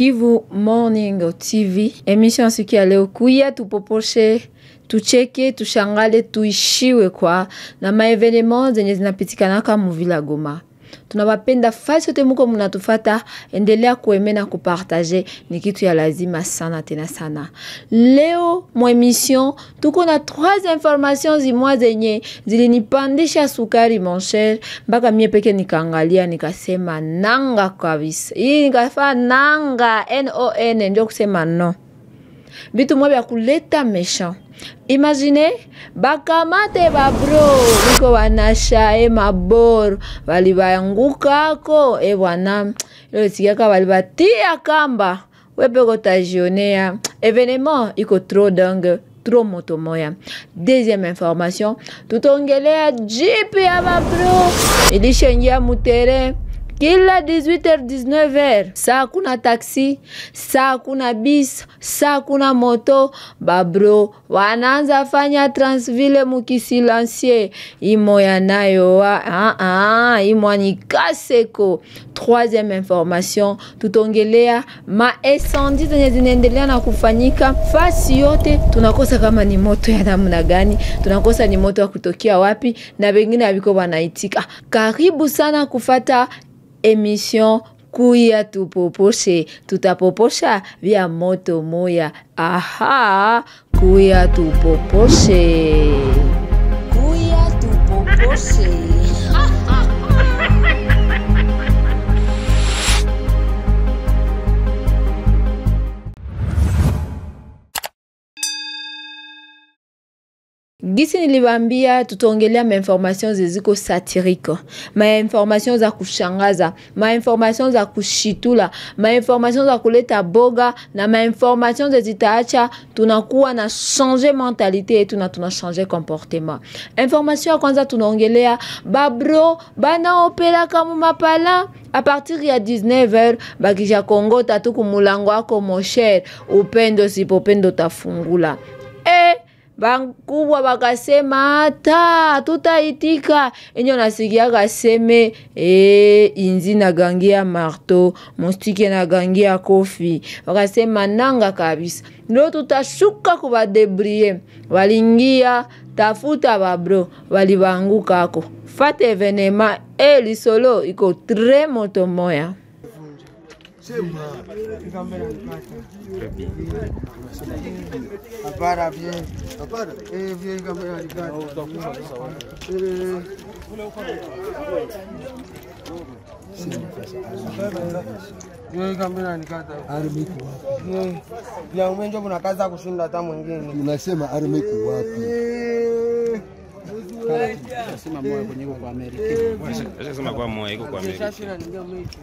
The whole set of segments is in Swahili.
Kivu Morning TV. Emission siku ya leo kuya tupoposhe tucheke tushangale tuishiwe kwa na maevenema zenye zinapitikanaka muvila Goma. Tunawapenda fasi yote muko munatufata, endelea kueme na kupartaje, ni kitu ya lazima sana tena sana. Leo mwa emission tuko na trois informations zimwa zenye zilinipandisha sukari mon cher, mpaka mie peke nikaangalia nikasema nanga kabisa, hii nikafaa nanga non, ndio kusema no vitu mwa vya kuleta méchant imagine bakamate babro biko banashae maboro balibaangukako e bwana ilo sikiaka balibatia kamba wepeko tajionea evenement iko trop dingue trop moto moya deuxième information tutongelea jipi ya babro ilishaingia mutere kila 18h 19h saa kuna taxi saa kuna bis saa kuna moto babro wanaanza fanya transville mukisilansie imoya nayo wa ah, ah, imwa ni kaseko troisième information tutongelea maesendi zenye zinaendelea na kufanyika fasi yote tunakosa kama ni moto ya namna gani tunakosa ni moto wa kutokea wapi na wengine aviko wanaitika karibu sana kufata emission kuya tupoposhe tutapoposha vya moto moya aha kuya tupoposhe kuya tupoposhe gisi niliwambia tutaongelea mainformation zeziko satirike mainformation za kushangaza mainformation za kushitula mainformation za kuleta boga na mainformation zezitaacha tunakuwa na change mentalite yetu na tuna change comportement information ya kwanza tunaongelea babro banaopelaka mumapala a partir ya 19h bakisha kongota tu kumulango wako mosher upendo sipopendo tafungula e, bakubwa bakasema hata tutaitika enye nasikiaka seme e, inzi nagangia marto mostike nagangia kofi bakasema nanga kabisa ndo tutashuka kubadebrie walingia tafuta babro walibaangukako fata evenema e lisolo iko tre moto moya Hapana bien. Hapana. Eh, bien kamera alikata. Eh. Yeye kamera alikata. Army iko wapi? Yeye. Ya umenjo kuna kazi ya kushinda hata mwingine. Unasema army iko wapi? Eh. Sema moyo kwenye iko kwa Amerika. Acha sema kwa moyo iko kwa Amerika. Shashi na ningia mwichi.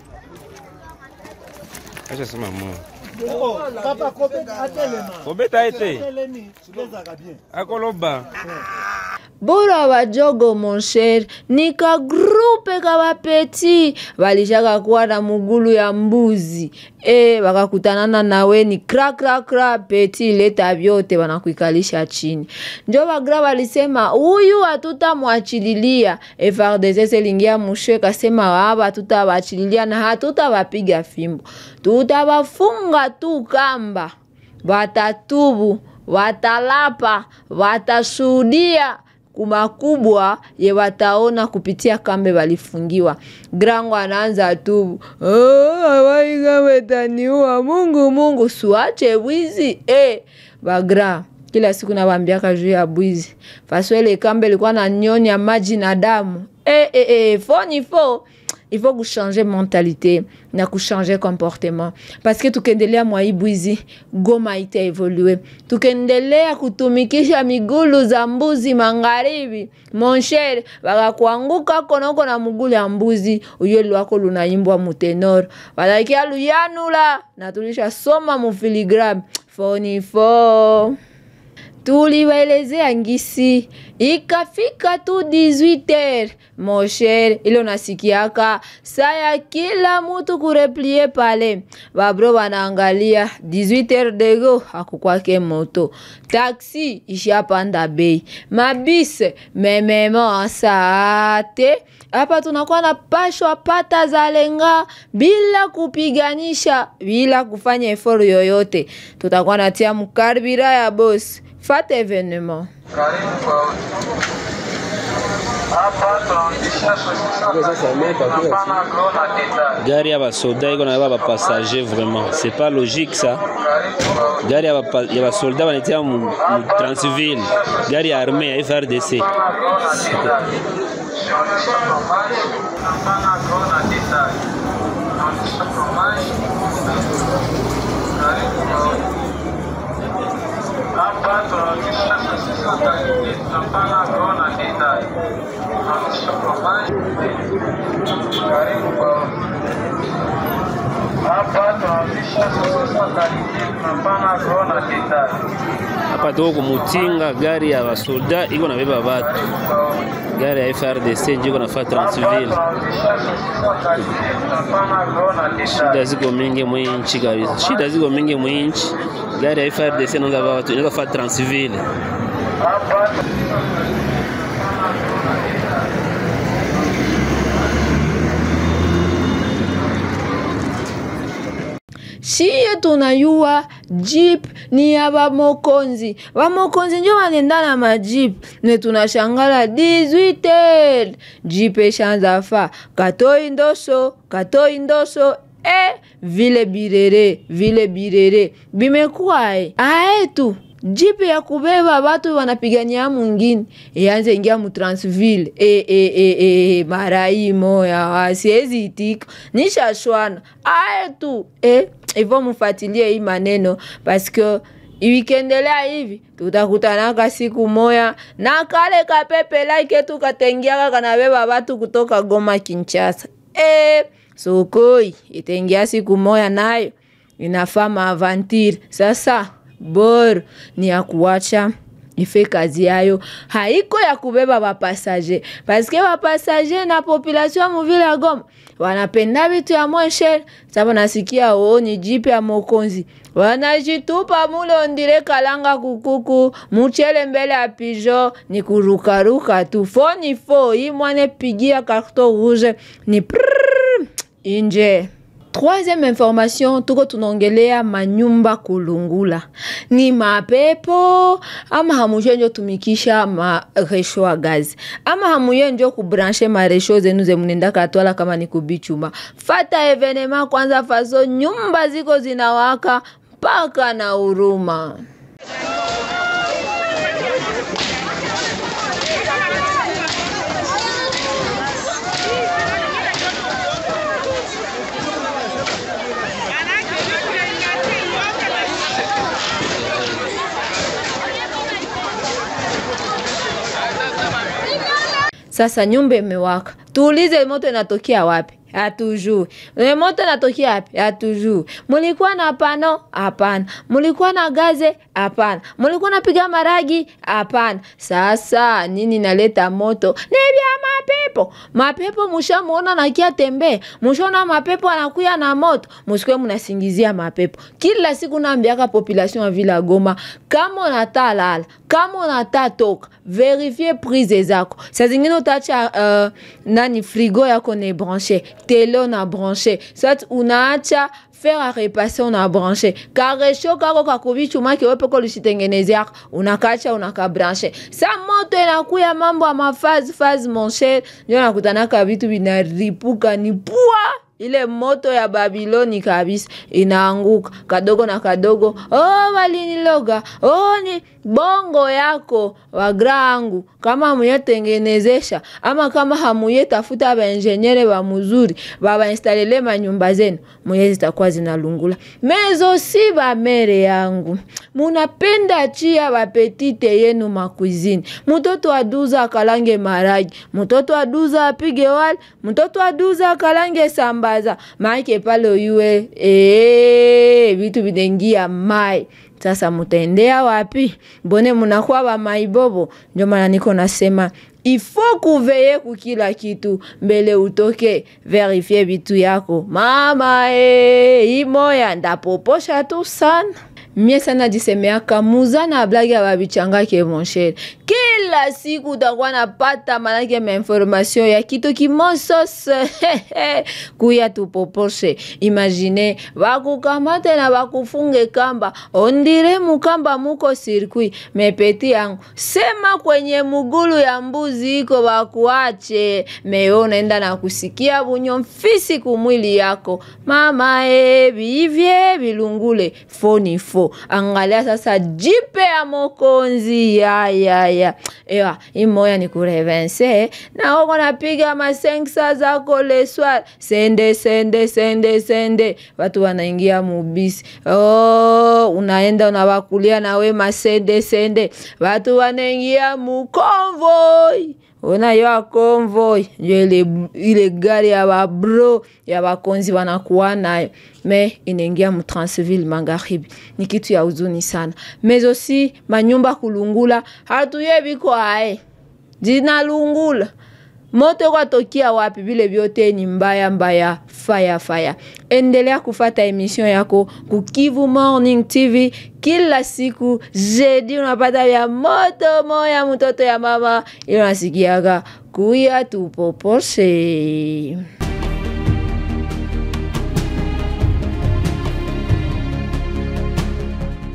Acha sema moyo. Papa Kobeta atelema. Obeta ete Telemi, silezaka bien. akoloba. bora bajogo monsher ni kagrupe ka bapeti balishaka kuwa na mugulu ya mbuzi e bakakutanana nawe ni kra kra kra peti leta vyote banakuikalisha chini njo bagra balisema huyu hatutamwachililia FRDC selingia mushe kasema aba tutabachililia na hatutabapiga fimbo tutabafunga tu kamba watatubu watalapa watashuhudia kumakubwa ye wataona kupitia kambe walifungiwa grango anaanza tu awaigametaniua mungu mungu suache bwizi e bagra kila siku nawambiaka juu ya bwizi faswele kambe ilikuwa na nyonya maji na damu e, e, e, fo ni fo il faut kuchanger mentalité na kuchanger comportement parce que tukiendelea mwaibwizi goma itaevolue tukiendelea kutumikisha migulu za mbuzi magharibi monsher bakakuanguka konoko na mugulu ya mbuzi uyo lwako lunaimbwa mutenor balakia luyanula na tulisha soma mufiligram fonifo tuliwaelezea ngisi ikafika tu 18h mosher ile unasikiaka saa ya kila mutu kureplie pale babro wanaangalia 18h dego hakukwake moto taksi ishapanda bei mabise mememo sate hapa tunakuwa na pashwa pata za lenga bila kupiganisha bila kufanya eforo yoyote tutakuwa natia mkarbira ya bosi fata evenement gari ya basoda iko na ba bapasager vraiment c'est pas logique ça gari ya bapa- ya basolda banatia mu mu transville gari ya arme ya frdc Hapa tunaonyesha sisi watalii tunapana kuona design. Tunaonyesha fromage. Karibu kwa hapa tunaonyesha sisi watalii tunapana kuona design. hapa tuko kumutinga gari ya basolda iko nabeba batu gari ya frdc njo iko nafa transville Tunaonyesha sisi watalii tunapana kuona shida design. ziko mingi mwinchi kabisa shida ziko mingi mwinchi gari ya frdc inaweza ba watu inaweza fa transville Hapa shiye tunayua jeep ni ya bamokonzi bamokonzi njo banenda na majip ne tunashangala 18 jeep eshanza fa katoi ndoso katoi ndoso e vile birere vile birere bimekuwae aetu jipe ya kubeba batu wanapigania mwingine ianze ingia mu Transville e, e, e, e, marai moya wasiezi itika nishashwana aye tu e, ivo mufatilie hii maneno paske ikiendelea hivi tutakutanaka siku moya na kale kapepe like tu katengiaka kanabeba batu kutoka Goma Kinshasa e, sokoi itengia siku moya nayo inafaa maavantire sasa bor ni ya kuwacha ife kazi yayo haiko ya kubeba bapasager paske bapasager na population ya muvile ya Goma wanapenda vitu ya mosher saba nasikia oo ni jipe ya mokonzi wanajitupa mule ondire kalanga kukuku muchele mbele ya pijo ni kurukaruka tu fo ni fo hii mwane pigia karton rouge ni prrrr, inje Troisième information tuko tunaongelea manyumba kulungula ni mapepo ama hamuye njo tumikisha maresho ya gazi ama hamuye njo kubranche maresho zenu zemunenda katwala kama ni kubichuma fata evenema kwanza faso nyumba ziko zinawaka mpaka na huruma Sasa nyumba imewaka, tuulize moto inatokea wapi? Hatujui. E, moto inatokea wapi? Hatujui. Mulikuwa na pano? Hapana. Mulikuwa na gaze? Hapana. Mulikuwa napiga maragi? Hapana. Sasa nini naleta moto? Ni vya mapepo. Mapepo mushamuona nakia tembe, mushaona mapepo anakuya na moto, musikwe munasingizia mapepo. Kila siku naambiaka population ya vila Goma, kama unata lala, kama unata toka, verifie prise zako. Saa zingine utaacha uh, nani frigo yako ni branche, tele na branche, sasa unaacha fer a repasser una branche karesho kako kakuvichumaki wepeko lisitengenezeaka unakacha unakabranche sa moto inakuya mambo ya mafazi fazi monshe ndio nakutanaka vitu vinaripuka ni pua ile moto ya Babiloni kabisa inaanguka kadogo na kadogo. Oh, waliniloga. Oh, ni bongo yako wagrangu, kama hamuyetengenezesha ama kama hamuye tafuta bainjeniere ba muzuri babainstalele manyumba zenu, muye zitakuwa zinalungula. Mezo si bamere yangu, munapenda chia bapetite yenu makuizini. Mtoto aduza akalange maragi, mtoto aduza apige wali, mtoto aduza akalange samba kusambaza maake pale uyue ee vile vitu vinaingia mai sasa mutaendea wapi? Mbone munakuwa ba maibobo? Ndio maana niko nasema ifo kuveye kukila kitu mbele utoke verifie vitu yako. Mama e, imoya ndapoposha tu sana mie sana jisemeaka muza na blagi ya babichangake monshere kila siku utakuwa napata manake mainformation ya kitu kimosose kuya tupoposhe imagine bakukamate na bakufunge kamba ondire mukamba muko sirkui mepeti yangu sema kwenye mugulu ya mbuzi iko bakuache meyo unaenda na kusikia bunyo mfisi kumwili yako mama e bivye bilungule foni fo angalia sasa jipe ya mokonzi ya ya ya ewa imoya ni kurevense na uko napiga masenksa zako leswar sende sende sende sende watu wanaingia mubisi oh, unaenda unawakulia nawe masende sende watu wanaingia mukonvoi unayoa convoy njo ile, ile gari ya babro ya bakonzi wanakuwa nayo me inaingia mu Transville magharibi, ni kitu ya huzuni sana. Mezosi manyumba kulungula, hatuye biko ae zinalungula moto kwatokia wapi? Vile vyote ni mbaya mbaya, faya faya. Endelea kufata emission yako ku Kivu Morning TV kila siku jeudi, unapata vya moto moya, mtoto ya mama, iyo nasikiaga kuya tupoposhe